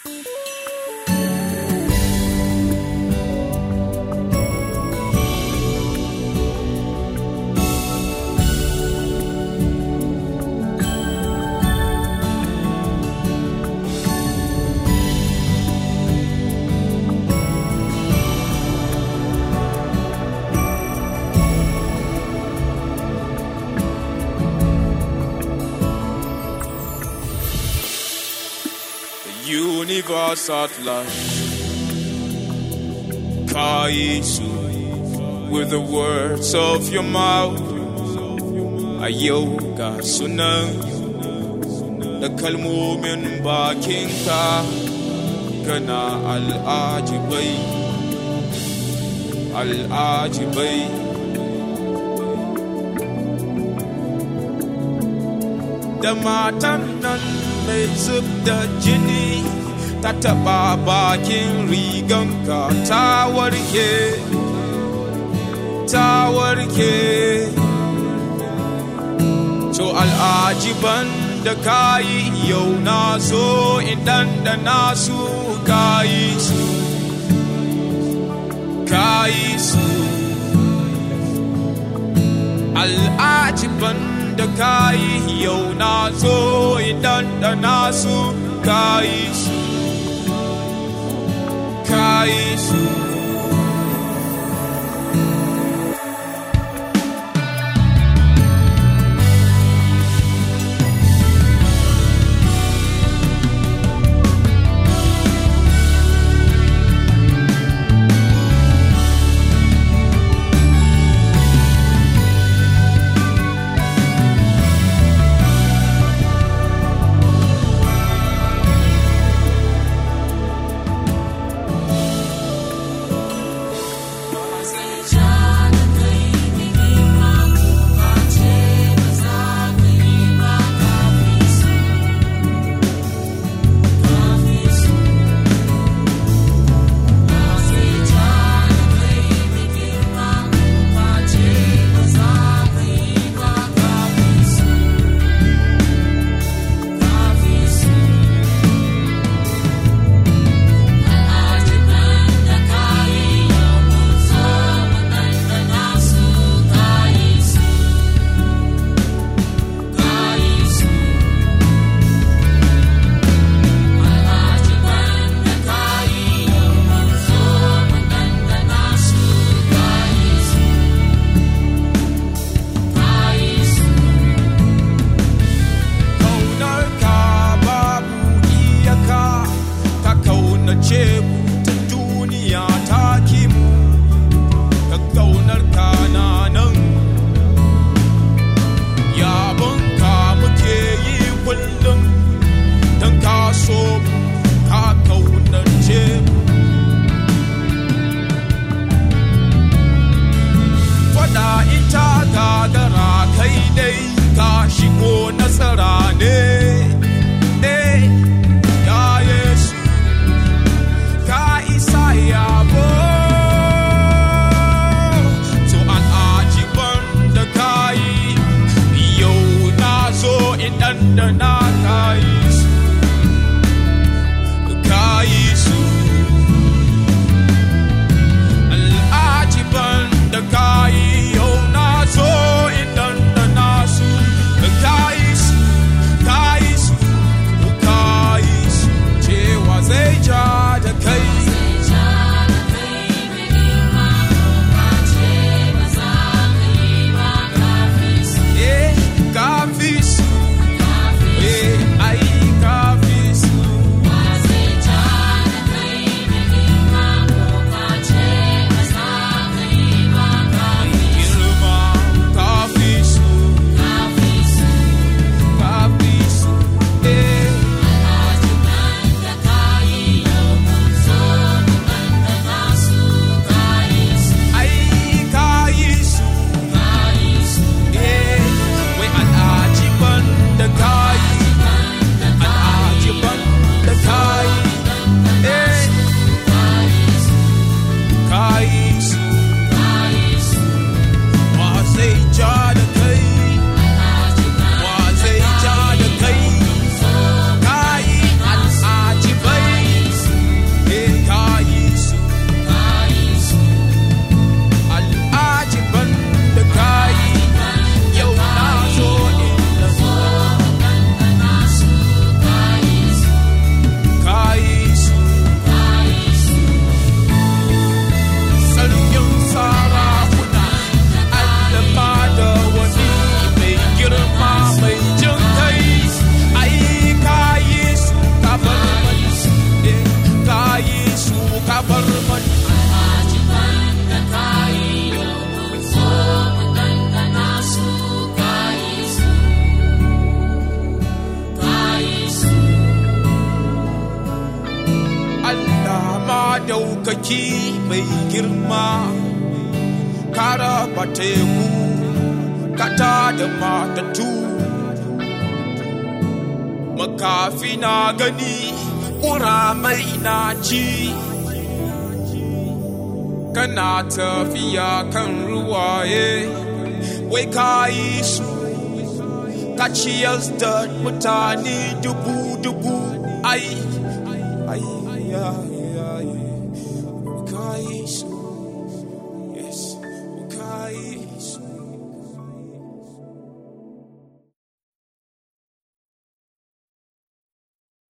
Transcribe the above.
universe at large. Kaisu, with the words of your mouth, ayoga sunan da kalmomin bakinka gana al'ajibai, al'ajibai. Da matan nan mai zub da jini ta taɓa bakin riganka ta warke ta warke to al'ajiban da kayi yau na so idan da nasu kayi su kayi su al'ajiban da kayi yau na so idan da nasu kayi su kayi su aiki mai girma ka raba teku kata da matatu makafi na gani ƙuramai na ci kana tafiya kan ruwaye wai ka yi su ka ciyar da mutane dubu-dubu ai ai ai ai ka yi su